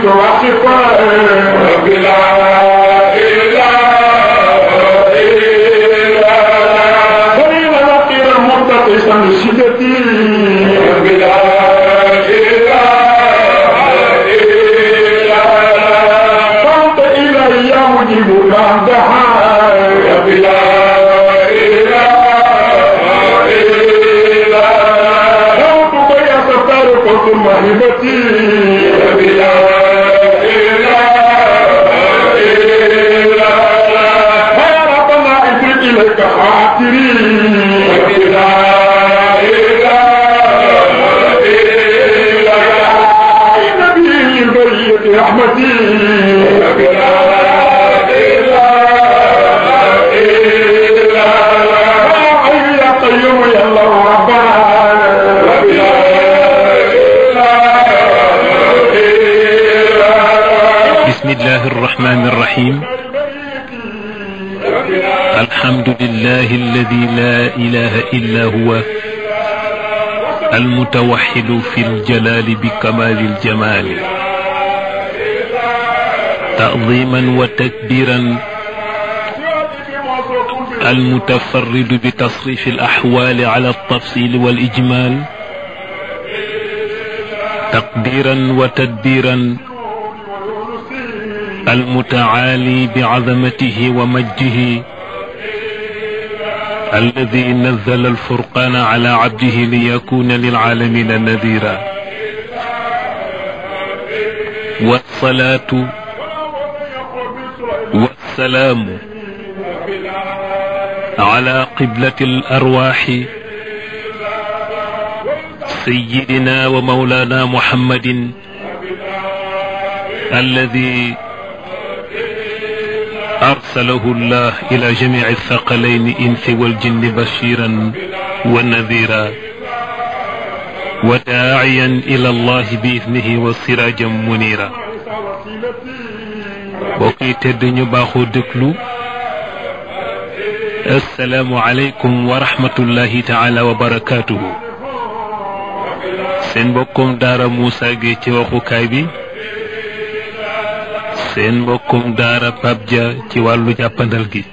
متوقفا بلا إله إلا الله فإن لقي مرتقصا لشدتي بلا إله إلا الله فانت إلي مجيب بعدها بلا إله إلا الله صوتك يا ستار قلت مهبتي بلا إله إلا الله فيا ربنا افرد إليك خاطري بلا إله إلا الله نبي البرية رحمتي بلا إله إلا الله يا حي يا قيوم يا الله ربنا بلا إله إلا الله بسم الله الرحمن الرحيم الحمد لله الذي لا إله إلا هو المتوحد في الجلال بكمال الجمال تعظيما وتكبيرا المتفرد بتصريف الأحوال على التفصيل والإجمال تقديرا وتدبيرا المتعالي بعظمته ومجده الذي نزل الفرقان على عبده ليكون للعالمين نذيرا والصلاة والسلام على قبلة الأرواح سيدنا ومولانا محمد الذي أرسله الله إلى جميع الثقلين إنس والجن بشيرا ونذيرا وداعيا إلى الله بإذنه وسراجا منيرا بوكي تد ñu baaxoo déglu السلام عليكم ورحمة الله تعالى وبركاته seen mbokkum daara Moussa Gueye ci waxukaay bi seen mbokkum daara Pape Dia ci wàllu jàppandal gi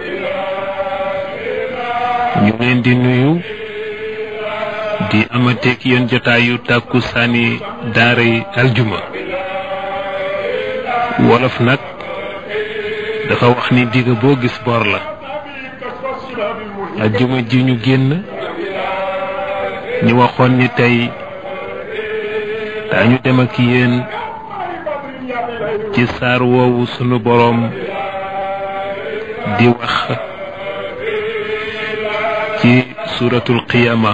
ñu leen di nuyu di amateek yéen jotaayu tàkku saani daara yi aljuma wolof nag dafa wax ni digg boo gis bor la aljuma ji ñu génn ñu waxoon ni tey daañu dem ak yéen ci saar woowu sunu boroom di wax ci suuratul qiyaama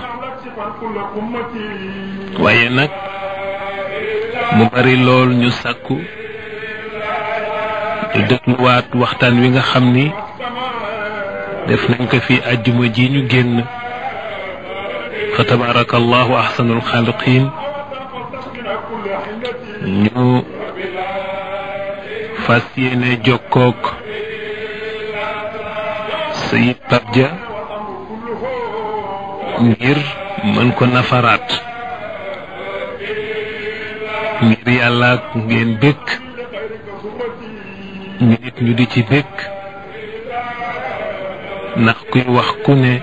waaye nag mu bari lool ñu sàkku ñu dégluwaat waxtaan wi nga xam ni def nañ ko fi àjjuma ji ñu génn fa tabaarakallahu ahsanul xaaliqiin ñu fas yéene jokkook sayid Pape Dia ngir mën ko nafaraat ngir yàlla ak ngeen bëgg ñu nit ñu di ci bëgg ndax kuy wax ku ne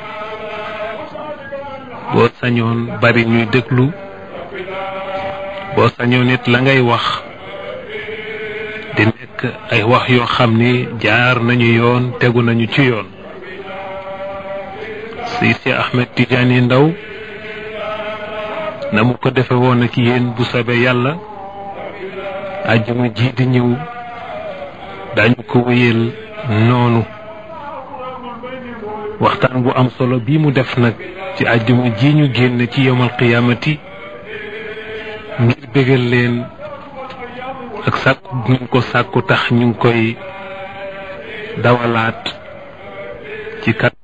boo sañoon bari ñuy déglu boo sañoon nit la ngay wax di nekk ay wax yoo xam ni jaar nañu yoon tegu nañu ci yoon si si Ahmed Tidiane Ndaw na mu ko defe woon ak yéen bu soobee yàlla àjjuma ji di ñëw dañu ko wéyal noonu waxtaan bu am solo bii mu def nag ci àjjuma ji ñu génn ci yomal qiyaamati ngir bégal leen ak sàkku ñu ngi ko sàkku tax ñu ngi koy dawalaat ci kat